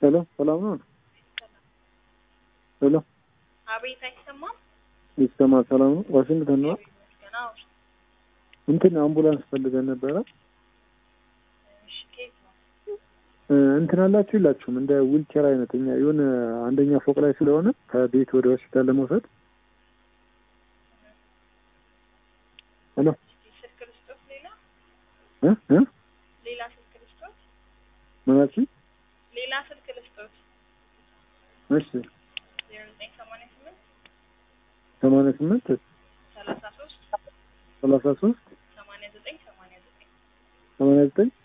ሄሎ ሰላም ነው? ሄሎ አቤት፣ አይሰማም? ይሰማ ሰላም ነው? ዋሽንግተን ነው? ይመስገን። አዎ። እንትን አምቡላንስ ፈልገን ነበረ። እሺ፣ ከየት ነው? እ፣ እንትን አላችሁ የላችሁም? እንደ ዊልቸር አይነት እኛ የሆነ አንደኛ ፎቅ ላይ ስለሆነ ከቤት ወደ ሆስፒታል ለመውሰድ ሄሎ እስኪ ስልክ ልስጦት፣ ሌላ እ እ ሌላ ስልክ ልስጦት፣ ምን አልሽኝ? ሌላ ስልክ ልስጦት። እሺ ዜሮ ዘጠኝ ሰማንያ ስምንት ሰማንያ ስምንት ሰላሳ ሶስት ሰላሳ ሶስት ሰማንያ ዘጠኝ ሰማንያ ዘጠኝ ሰማንያ ዘጠኝ